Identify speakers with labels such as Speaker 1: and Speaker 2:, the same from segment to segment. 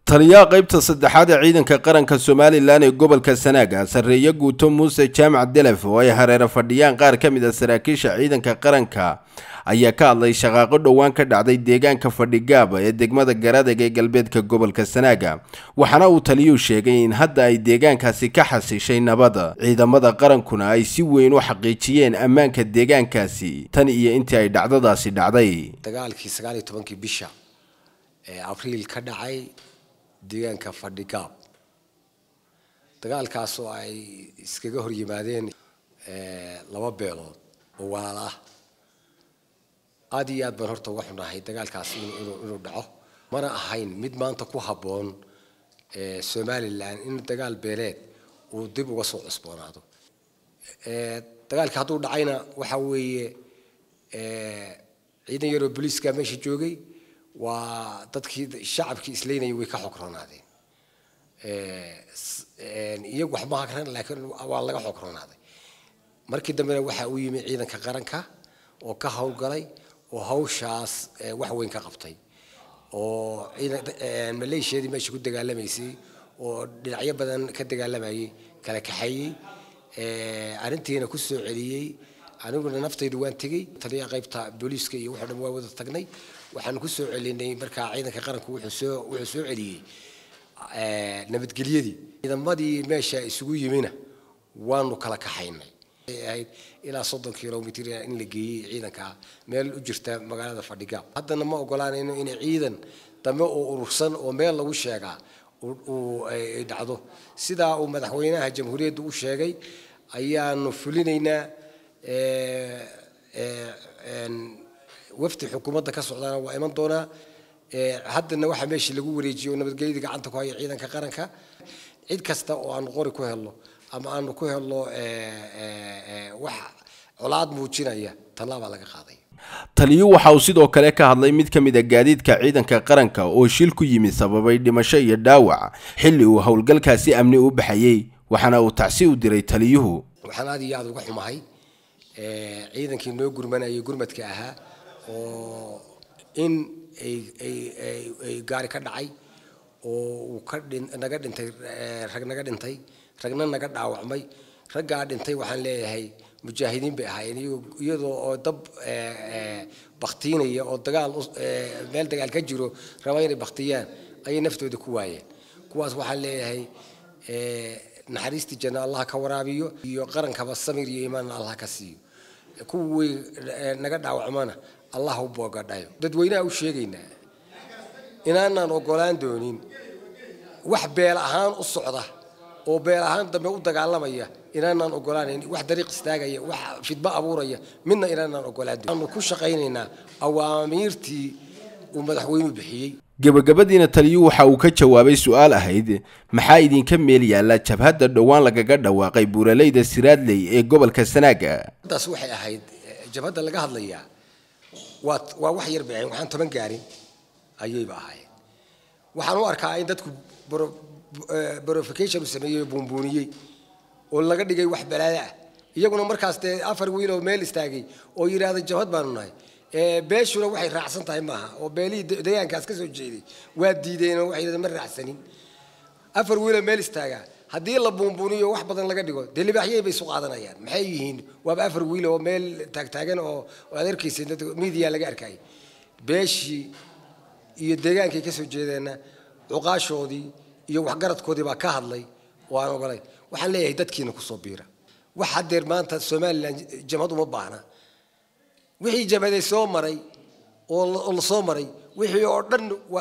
Speaker 1: taliyaha qaybta saddexaad ee ciidanka qaranka somalilan ee gobolka sanaaga sarreeye guuto muuse jaamac delef oo ay hareero fadhiyaan qaar ka mid a saraakiisha ciidanka qaranka ayaa ka hadlay shaqaaqo dhowaan ka dhacday deegaanka fadhigaaba ee degmada garadeg ee galbeedka gobolka sanaaga waxaana uu taliyuhu sheegay in hadda ay deegaankaasi ka xasishay nabada ciidamada qarankuna ay si weyn u xaqiijiyeen ammaanka deegaankaasi tan iyo intii ay dhacdadaasi dhacday
Speaker 2: dagaalkii sagaal iyo tobankii bisha ee abriil ka dhacay deegaanka fadhigaab dagaalkaas oo ay iskaga hor yimaadeen laba beelood oo walaal ah aada iyo aad baan horta uga xunahay dagaalkaas inuu dhaco mana ahayn mid maanta ku habboon somalilan in dagaal beeleed uu dib uga soo cusboonaado dagaalka hadduu dhacayna waxa weeye ciidan yaroo booliiska meesha joogay waa dadkii shacabkii isleynayay way ka xogronaadeen iyagu wax ma hakran laakiin waa laga xogronaaday markii dambena waxa uu yimi ciidanka qaranka oo ka howlgalay oo hawshaas wax weyn ka qabtay oo maleeshiyadii meesha ku dagaalamaysay oo dhinacyo badan ka dagaalamayay kala kaxeeyey arrintiina ku soo celiyey aniguna naftaydu waan tegey taliyaha qaybta booliiska iyo wuxuu dhan waa wada tagnay waxaan ku soo celinay markaa ciidanka qaranku wuxuu soo wuxuu soo celiyey nabadgelyadii ciidamadii meesha isugu yimina waanu kala kaxaynay ahayd ilaa soddon kilomitr in la geeyey ciidanka meel u jirta magaalada fadhigaab haddana ma ogolaanayno in ciidan dambe oo urursan oo meel lagu sheegaa uu dhacdo sidaa uu madaxweynaha jamhuuriyadda u sheegay ayaanu fulinaynaa wafdi xukuumadda ka socdaana waa iman doonaa haddana waxaa meeshii lagu wareejiyey oo nabadgelyadii gacanta ku haya ciidanka qaranka cid kasta oo aanu qori ku helno ama aanu ku helno wax colaad muujinaya tallaabaa laga qaaday
Speaker 1: taliyuu waxa uu sidoo kale ka hadlay mid ka mid a gaadiidka ciidanka qaranka oo shil ku yimid sababay dhimasho iyo dhaawac xilli uu howlgalkaasi amni u baxayey waxaana uu tacsi u diray taliyuhu
Speaker 2: waxaan aad iyo aada uga xumahay ciidankii noo gurmanayay gurmadka ahaa oo in ay gaari ka dhacay oo uu ka naga dhintay rag naga dhintay ragna naga dhaawacmay raggaa dhintay waxaan leeyahay mujaahidiin bay ahaayeen iyadoo oo dab baktiinaya oo dagaal meel dagaal ka jiro raba inay baktiyaan ayay naftooda ku waayeen kuwaas waxaan leeyahay naxariistii janna allah ka waraabiyo iyo qarankaba samir iyo iimaanna allah ka siiyo kuwii naga dhaawacmana allah u boogadhayo dadweynaha u sheegaynaa inaanaan ogolaan doonin wax beel ahaan u socda oo beel ahaan dambe u dagaalamaya inaanaan ogolaanayn wax dariiq istaagaya wax fidmo abuuraya midna inaanaan ogolaan doonin aanu ku shaqaynaynaa awaamiirtii uu madaxweynuhu bixiyey
Speaker 1: gebagabadiina taliyuu waxa uu ka jawaabay su-aal ahayd maxaa idinka meel yaalla jabhadda dhowaan lagaga dhawaaqay buuraleyda siraadley ee gobolka sanaaga
Speaker 2: taas waxay ahayd jabhadda laga hadlayaa waa waa wax yar bay ahayn waxaan toban gaarin ayayba ahaayeen waxaan u arkaa in dadku borification u sameeyey oo buunbuuniyey oo laga dhigay wax balaada ah iyaguna markaas dee afar wiil oo meel istaagay oo yidhaahda jabhad baanu nahay beeshuna waxay raacsan tahay maaha oo beelihii deegaankaas ka soo jeeday waa diideen oo waxay yidhahdeen ma raacsanin afar wiiloo meel istaagaa haddii la buunbuuniyo wax badan laga dhigo dee libaaxyay bay isu qaadanayaan maxay yihiin waaba afar wiil oo meel taagtaagan oo aad arkaysa media laga arkayay beeshii iyo deegaankay ka soo jeedeenna cuqaashoodii iyo waxgaradkoodii baa ka hadlay oo aan ogolay waxaan leeyahay dadkiina kusoo biira wax haddeer maanta somalilan jamhad uma baahna wixii jabhaday soo maray oo la soo maray wixii oo dhan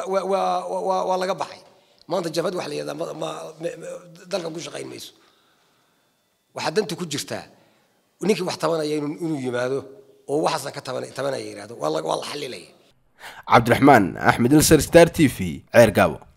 Speaker 2: waa laga baxay maanta jabhad wax la yihahdaa dalka ku shaqayn mayso waxaa danta ku jirtaa ninkii wax tabanaya inuu yimaado oo waxaasna ka tabanaya yihahdo waa la xalilaya
Speaker 1: cabdiraxmaan axmed ilsar star t v ceer gaabo